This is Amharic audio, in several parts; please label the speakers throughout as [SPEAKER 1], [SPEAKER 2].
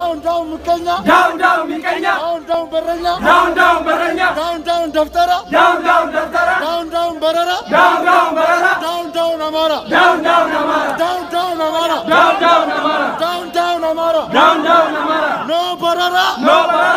[SPEAKER 1] ዳውን ዳውን ምቀኛ
[SPEAKER 2] ዳውን ዳውን ሚቀኛ
[SPEAKER 1] ዳውን ዳውን በረኛ
[SPEAKER 2] ዳውን ዳውን በረኛ
[SPEAKER 1] ዳውን ዳውን ደፍተራ
[SPEAKER 2] ዳውን ዳውን ደብተራ
[SPEAKER 1] ዳውን ዳውን በረራ
[SPEAKER 2] ዳውን ዳውን በረራ
[SPEAKER 1] ዳውን ዳውን አማራ
[SPEAKER 2] ዳውን ዳውን አማራ
[SPEAKER 1] ዳውን ዳውን አማራ
[SPEAKER 2] ዳውን ዳውን አማራ
[SPEAKER 1] ዳውን ዳውን አማራ
[SPEAKER 2] ዳውን ዳውን አማራ
[SPEAKER 1] ኖ በረራ
[SPEAKER 2] ኖ በረራ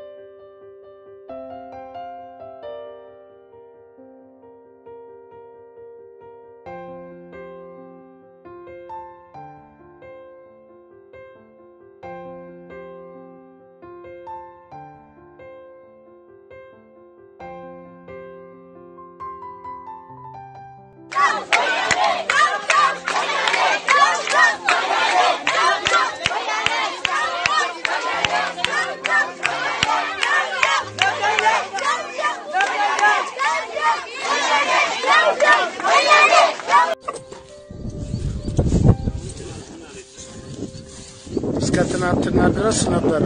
[SPEAKER 1] እስከ ትናንትና ድረስ ነበረ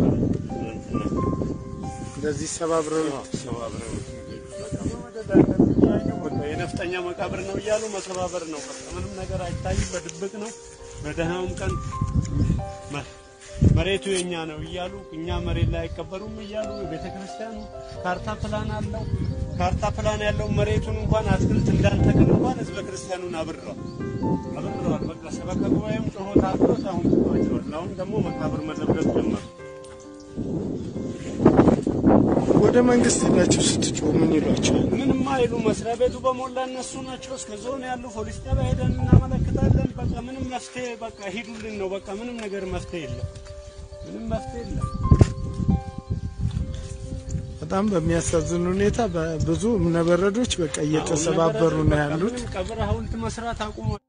[SPEAKER 1] እንደዚህ ሰባብረው
[SPEAKER 3] የነፍጠኛ መቃብር ነው እያሉ መሰባበር ነው። በቃ ምንም ነገር አይታይም። በድብቅ ነው። በደህናውም ቀን መ- መሬቱ የኛ ነው እያሉ እኛ መሬት ላይ አይቀበሩም እያሉ ቤተ ክርስቲያኑ ካርታ ፕላን አለው። ካርታ ፕላን ያለው መሬቱን እንኳን አትክልት እንዳንተክል እንኳን ህዝበ ክርስቲያኑን አብረዋል አብረዋል። በቃ ሰበካ ጉባኤም ጮሆ ታብሎት አሁን ትቷቸዋል። አሁን ደግሞ መቃብር መዘብረት ጀመሩ።
[SPEAKER 1] ወደ መንግስት ሄዳችሁ ስትጮህ ምን ይሏቸዋል?
[SPEAKER 3] ምንም አይሉ መስሪያ ቤቱ በሞላ እነሱ ናቸው። እስከ ዞን ያሉ ፖሊስ ጣቢያ ሄደን እናመለክታለን። በቃ ምንም መፍትሄ በቃ ሂዱልን ነው። በቃ ምንም ነገር መፍትሄ የለም። ምንም መፍትሄ የለም።
[SPEAKER 1] በጣም በሚያሳዝን ሁኔታ ብዙ እምነበረዶች በቃ እየተሰባበሩ ነው ያሉት።
[SPEAKER 3] ምንም ቀብር ሐውልት መስራት አቁሟል።